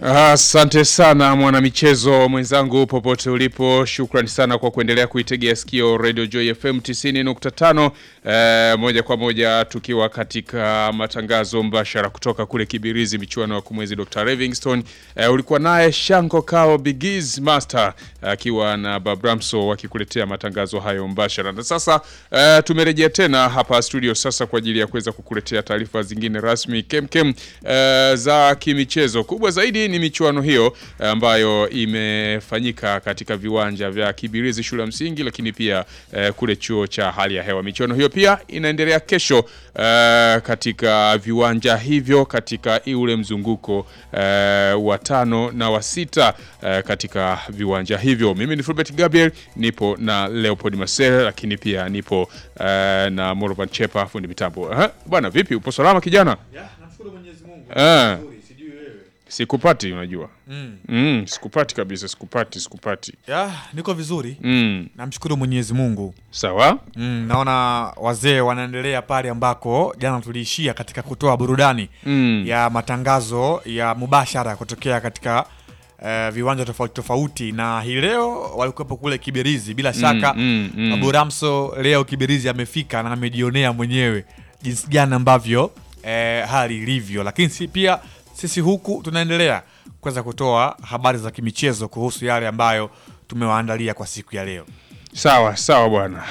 Asante sana mwanamichezo mwenzangu popote ulipo, shukrani sana kwa kuendelea kuitegea sikio Radio Joy FM 90.5 eh, moja kwa moja tukiwa katika matangazo mbashara kutoka kule Kibirizi, michuano ya kumwezi Dr. Livingstone. Eh, ulikuwa naye Shanko Kao Bigiz Master akiwa na Babramso wakikuletea matangazo hayo mbashara, na sasa eh, tumerejea tena hapa studio sasa kwa ajili ya kuweza kukuletea taarifa zingine rasmi kemkem eh, za kimichezo. Kubwa zaidi ni michuano hiyo ambayo imefanyika katika viwanja vya Kibirizi shule ya msingi, lakini pia eh, kule chuo cha hali ya hewa. Michuano hiyo pia inaendelea kesho eh, katika viwanja hivyo katika ule mzunguko eh, wa tano na wa sita eh, katika viwanja hivyo. Mimi ni Fulbert Gabriel, nipo na Leopold Marcel, lakini pia nipo eh, na Morvan Chepa fundi mitambo. Aha, bwana vipi, upo salama kijana? Ya, namshukuru Mwenyezi Mungu. Ah. Nzuri, sijui wewe. Sikupati, unajua Mm. mm, sikupati kabisa, sikupati, sikupati Ya, niko vizuri. mm. Namshukuru Mwenyezi Mungu. Sawa Mm, naona wazee wanaendelea pale ambako jana tuliishia katika kutoa burudani mm. ya matangazo ya mubashara kutokea katika eh, viwanja tofauti tofauti, na hii leo walikuwepo kule Kibirizi. Bila shaka mm, mm. Babu Ramso leo Kibirizi amefika na amejionea mwenyewe jinsi gani ambavyo eh, hali ilivyo, lakini si pia sisi huku tunaendelea kuweza kutoa habari za kimichezo kuhusu yale ambayo tumewaandalia kwa siku ya leo. Sawa sawa bwana.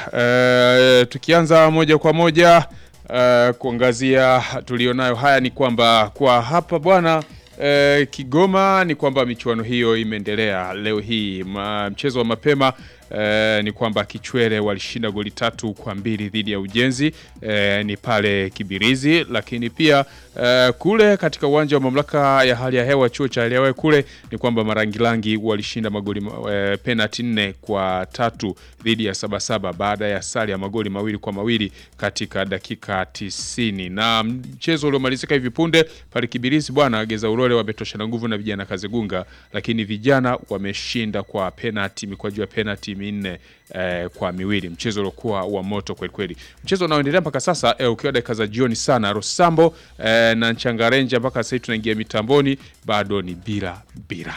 E, tukianza moja kwa moja e, kuangazia tulionayo haya ni kwamba kwa hapa bwana e, Kigoma ni kwamba michuano hiyo imeendelea leo hii. Ma, mchezo wa mapema e, ni kwamba Kichwele walishinda goli tatu kwa mbili dhidi ya Ujenzi e, ni pale Kibirizi, lakini pia e, kule katika uwanja wa mamlaka ya hali ya hewa chuo cha hali ya hewa kule ni kwamba Marangilangi walishinda magoli e, penalti nne kwa tatu dhidi ya Sabasaba baada ya sare ya magoli mawili kwa mawili katika dakika tisini na mchezo uliomalizika hivi punde pale Kibirizi bwana Geza Ulole wametoshana nguvu na vijana Kazegunga, lakini vijana wameshinda kwa penalti mikwaju ya penalti minne eh, kwa miwili, mchezo uliokuwa wa moto kweli kweli. Mchezo unaoendelea mpaka sasa eh, ukiwa dakika za jioni sana, Rosambo eh, na Nchangarenja mpaka sasa hivi tunaingia mitamboni, bado ni bila bila.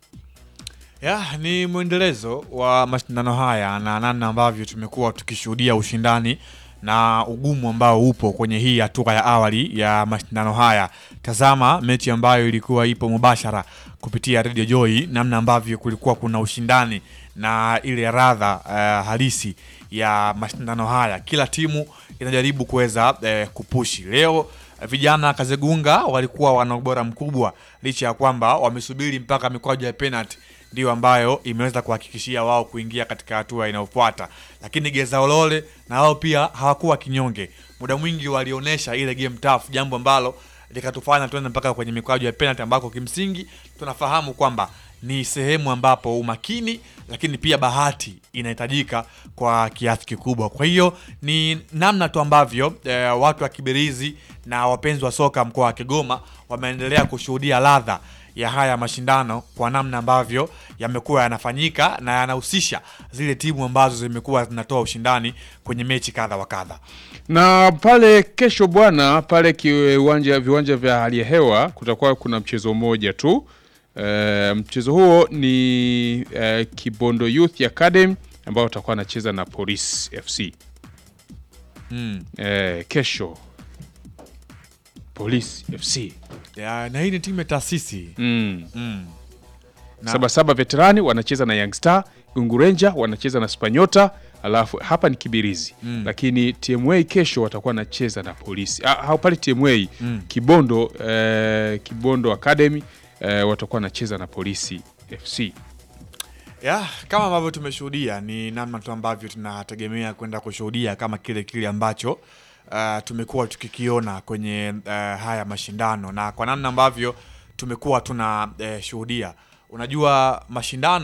Ya, ni mwendelezo wa mashindano haya na namna ambavyo tumekuwa tukishuhudia ushindani na ugumu ambao upo kwenye hii hatua ya awali ya mashindano haya. Tazama mechi ambayo ilikuwa ipo mubashara kupitia Radio Joy, namna ambavyo kulikuwa kuna ushindani na ile radha eh, halisi ya mashindano haya. Kila timu inajaribu kuweza eh, kupushi. Leo eh, vijana Kazegunga walikuwa wana ubora mkubwa licha ya kwamba wamesubiri mpaka mikwaju ya penalty ndio ambayo imeweza kuhakikishia wao kuingia katika hatua inayofuata, lakini Geza Olole na wao pia hawakuwa kinyonge. Muda mwingi walionyesha ile game tough, jambo ambalo likatufanya tuende mpaka kwenye mikwaju ya penalty, ambako kimsingi tunafahamu kwamba ni sehemu ambapo umakini lakini pia bahati inahitajika kwa kiasi kikubwa. Kwa hiyo ni namna tu ambavyo eh, watu wa Kibirizi na wapenzi wa soka mkoa wa Kigoma wameendelea kushuhudia ladha ya haya mashindano kwa namna ambavyo yamekuwa yanafanyika na yanahusisha zile timu ambazo zimekuwa zinatoa ushindani kwenye mechi kadha wa kadha. na pale kesho bwana, pale kiwanja viwanja vya hali ya hewa kutakuwa kuna mchezo mmoja tu. E, mchezo huo ni e, Kibondo Youth Academy ambao watakuwa wanacheza na Police FC Mm. e, kesho Police FC Ya, na hii ni timu ya taasisi mm. mm. Na- Sabasaba veterani wanacheza na Young Star, Gungu Ranger wanacheza na Spanyota, alafu hapa ni Kibirizi Mm. lakini TMA kesho watakuwa wanacheza na polisi. Ah, hao pale TMA Mm. Kibondo eh, Kibondo Academy eh, watakuwa wanacheza na polisi FC. ya kama ambavyo tumeshuhudia ni namna tu ambavyo tunategemea kwenda kushuhudia kama kile kile ambacho uh, tumekuwa tukikiona kwenye uh, haya mashindano na kwa namna ambavyo tumekuwa tunashuhudia unajua mashindano